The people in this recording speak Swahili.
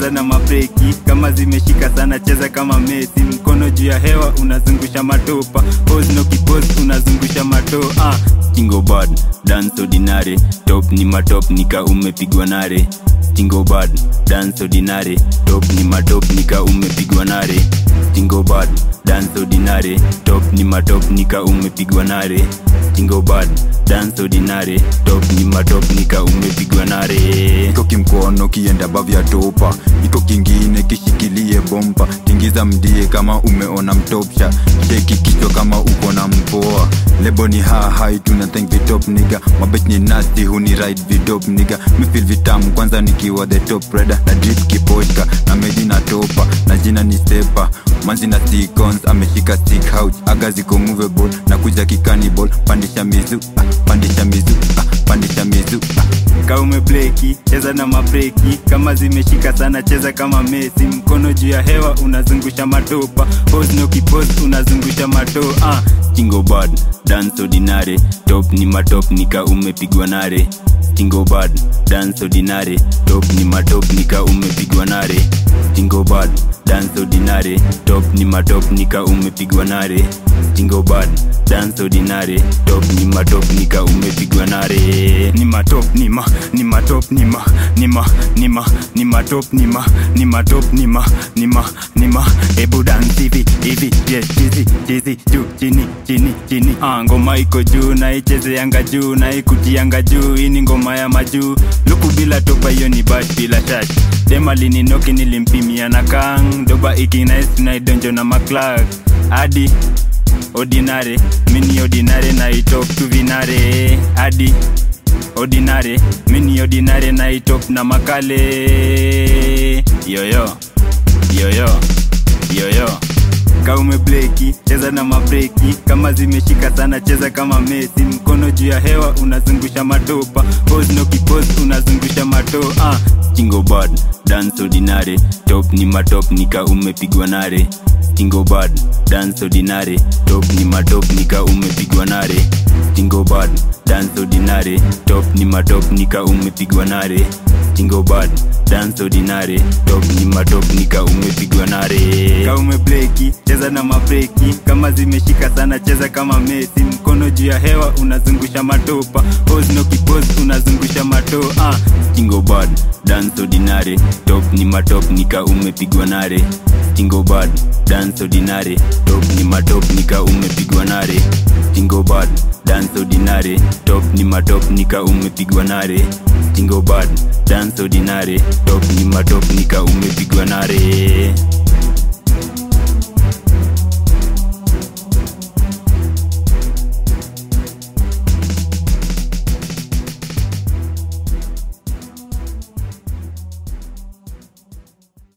cheza na mabreki kama zimeshika sana cheza kama Messi mkono juu ya hewa unazungusha matopa pose no kipose unazungusha mato ah Stingo bad dance ordinary top ni matop nika umepigwa nare Stingo bad dance ordinary top ni matop nika umepigwa nare Stingo bad dance ordinary top ni matop nika umepigwa nare Stingo bad dance ordinary top ni matop nika umepigwa nare iko kimkono kienda bavya topa iko kingine kishikilie bompa tingiza mdie kama umeona mtopsha sheki kichwa kama uko na mpoa lebo ni hahai tuna thank the top niga mabech ni nasty huni ride vidop niga mifil vitamu kwanza nikiwa the top reda na drip kiposhka na meji na topa na jina ni stepa manzi na sticons ameshika stick house aga ziko movable na kuja kikanibal pandisha mizu ah, pandisha mizu ah, pandisha mizu ah. ka umebleki cheza na mabreki kama zimeshika sana cheza kama Messi mkono juu ya hewa unazungusha matopa pose no kipose unazungusha mato ah Stingo bad dance ordinary top ni matop nika umepigwa nare Stingo bad dance ordinary top ni matop nika umepigwa nare Stingo bad dance ordinary top ni matop nika umepigwa nare Stingo bad dance ordinary top ni matop nika umepigwa nare ni matop ni ma ni matop ni ma ni ma ni ma ni matop ni ma ni matop ni ma ni ma ni ma ebu dance hivi hivi yes chizi chizi juu chini chini chini ah ngoma iko juu na icheze yanga juu na ikutianga juu hii ni ngoma ya majuu luku bila topa hiyo ni bash bila shash dema lininoki nilimpimia na kang doba ikinice tunaidonjo na maklak hadi ordinary mini ordinary na itop tu vinare hadi ordinary mini ordinary na itop na makale yoyo yoyo yoyo ka umebleki cheza na mabreki kama zimeshika sana cheza kama Messi mkono juu ya hewa unazungusha matopa pose no kipose unazungusha mato ah Stingo bad dance ordinary top ni matop nika umepigwa nare Stingo bad dance ordinary top ni matop nika umepigwa nare Stingo bad dance ordinary top ni matop nika umepigwa nare Stingo bad dance ordinary top ni matop nika umepigwa nare ka umebleki cheza na mabreki kama zimeshika sana cheza kama Messi mkono juu ya hewa unazungusha matopa pose no kipose unazungusha mato ah Stingo bad dance ordinary top ni matop nika umepigwa nare Stingo bad dance ordinary top ni matop nika umepigwa nare Stingo bad dance ordinary top ni matop nika umepigwa nare Stingo bad dance ordinary top ni matop nika umepigwa nare